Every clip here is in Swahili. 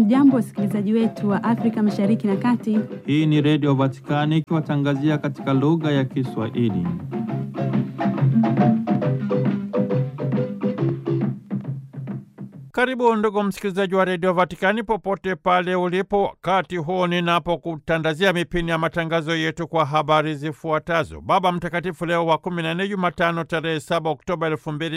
Hamjambo, wasikilizaji wetu wa Afrika Mashariki na Kati. Hii ni Redio Vatikani ikiwatangazia katika lugha ya Kiswahili. Karibu ndugu msikilizaji wa redio Vatikani popote pale ulipo, wakati huu ninapokutandazia mipini ya matangazo yetu kwa habari zifuatazo. Baba Mtakatifu Leo wa 14 Jumatano tarehe 7 Oktoba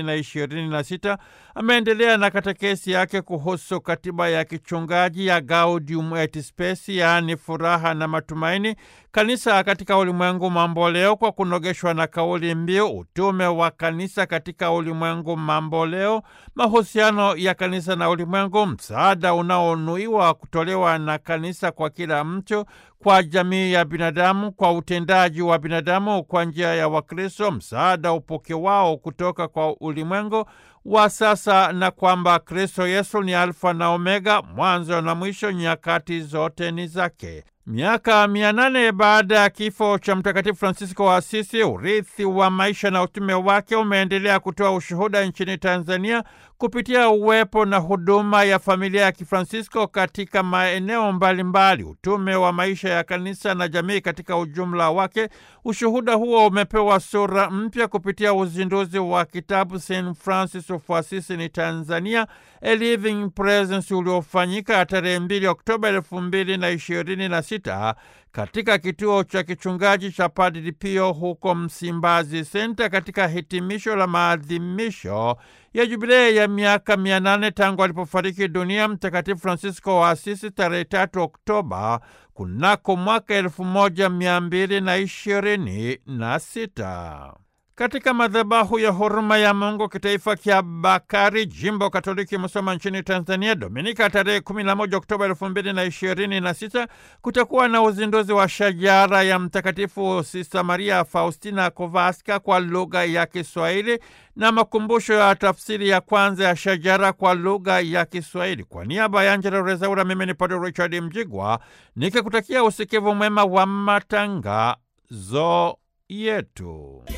2026 ameendelea na katekesi yake kuhusu katiba ya kichungaji ya Gaudium et Spes, yaani furaha na matumaini, kanisa katika ulimwengu mambo leo, kwa kunogeshwa na kauli mbiu utume wa kanisa katika ulimwengu mambo leo, mahusiano ya kanisa na ulimwengu, msaada unaonuiwa kutolewa na kanisa kwa kila mtu, kwa jamii ya binadamu, kwa utendaji wa binadamu kwa njia ya Wakristo, msaada upokewao kutoka kwa ulimwengu wa sasa, na kwamba Kristo Yesu ni Alfa na Omega, mwanzo na mwisho, nyakati zote ni zake. Miaka mia nane baada ya kifo cha Mtakatifu Francisco wa Asisi, urithi wa maisha na utume wake umeendelea kutoa ushuhuda nchini Tanzania kupitia uwepo na huduma ya familia ya Kifransisko katika maeneo mbalimbali, utume wa maisha ya kanisa na jamii katika ujumla wake. Ushuhuda huo umepewa sura mpya kupitia uzinduzi wa kitabu St Francis of Assisi ni Tanzania, A Living Presence, uliofanyika tarehe 2 Oktoba elfu mbili na ishirini na sita katika kituo cha kichungaji cha Padre Pio huko Msimbazi Senta, katika hitimisho la maadhimisho ya jubilei ya miaka mia nane tangu alipofariki dunia Mtakatifu Francisco wa Asisi tarehe tatu Oktoba kunako mwaka elfu moja mia mbili na ishirini na sita. Katika madhabahu ya huruma ya Mungu kitaifa kya Bakari, jimbo Katoliki Musoma nchini Tanzania, Dominika tarehe 11 Oktoba 2026 kutakuwa na uzinduzi wa shajara ya Mtakatifu Sista Maria Faustina Kowalska kwa lugha ya Kiswahili na makumbusho ya tafsiri ya kwanza ya shajara kwa lugha ya Kiswahili. Kwa niaba ya Angela Rezaura, mimi ni Padre Richard Mjigwa nikikutakia usikivu mwema wa matangazo yetu.